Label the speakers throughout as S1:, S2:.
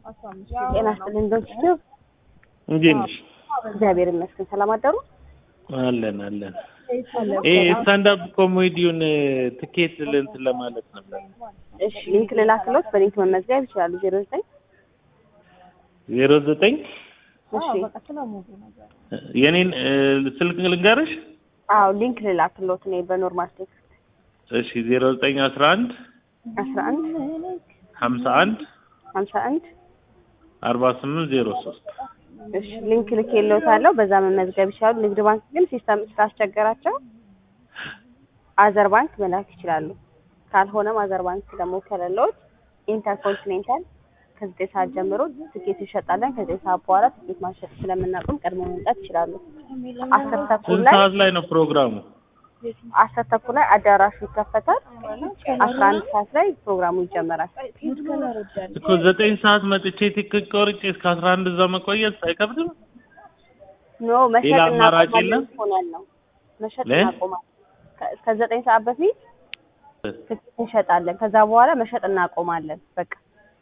S1: ጤና ይስጥልኝ ዶክተር
S2: እንዴት ነሽ?
S1: እግዚአብሔር ይመስገን። ሰላም አደሩ?
S2: አለን አለን። ይሄ ስታንዳፕ ኮሜዲውን ትኬት እንትን ለማለት ነበር።
S1: እሺ ሊንክ ልላክሎት፣ በሊንክ መመዝገብ ይችላሉ። ዜሮ ዘጠኝ
S2: ዜሮ ዘጠኝ
S1: እሺ
S2: የኔን ስልክ ልንገርሽ።
S1: አዎ ሊንክ ልላክሎት እኔ በኖርማል ቴክስት
S2: እሺ ዜሮ ዘጠኝ አስራ አንድ
S1: አስራ አንድ
S2: ሀምሳ አንድ
S1: ሀምሳ አንድ
S2: አርባ ስምንት ዜሮ ሶስት
S1: እሺ ሊንክ ልኬልዎታለሁ። በዛ መመዝገብ ይችላሉ። ንግድ ባንክ ግን ሲስተም ስላስቸገራቸው አዘር ባንክ መላክ ይችላሉ። ካልሆነም አዘር ባንክ ደግሞ ከሌለዎት ኢንተርኮንቲኔንታል ከዘጠኝ ሰዓት ጀምሮ ትኬት እንሸጣለን። ከዘጠኝ ሰዓት በኋላ ትኬት ማሸጥ ስለምናቆም ቀድሞ መምጣት ይችላሉ። አስር ተኩል
S2: ስንት
S1: ላይ
S2: ሰዓት ላይ ነው ፕሮግራሙ?
S1: አስር ተኩል ላይ አዳራሹ ይከፈታል። አስራ አንድ ሰዓት ላይ ፕሮግራሙ ይጀመራል።
S2: እኮ ዘጠኝ ሰዓት መጥቼ ትኬት ቆርጬ እስከ አስራ አንድ እዛ መቆየት አይከብድም?
S1: ኖ መሸጥ
S2: ሌላ አማራጭ
S1: እናቆማለን
S2: የለም?
S1: ሆነን ነው መሸጥ
S2: ለ?
S1: እናቆማለን። ከ- እስከ ዘጠኝ ሰዓት በፊት ትኬት እንሸጣለን። ከዛ በኋላ መሸጥ እናቆማለን። በቃ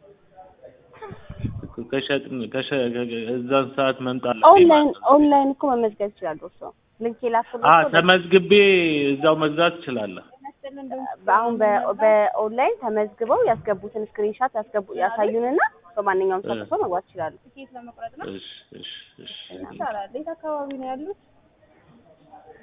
S2: ከሸጥን ከሸ እዛን ሰዓት መምጣት
S1: ኦንላይን ኦንላይን እኮ መመዝገብ ይችላሉ። እርስዎ ሊንክ
S2: አ
S1: የላኩላቸው
S2: ተመዝግቤ እዛው መግዛት እችላለሁ።
S1: አሁን በ- በኦንላይን ተመዝግበው ያስገቡትን ስክሪንሻት ያስገቡ ያሳዩንና በማንኛውም ሰዓት እርስዎ መግባት ይችላሉ።
S2: እሺ እሺ እሺ
S3: ይቻላል። የት አካባቢ ነው ያሉት?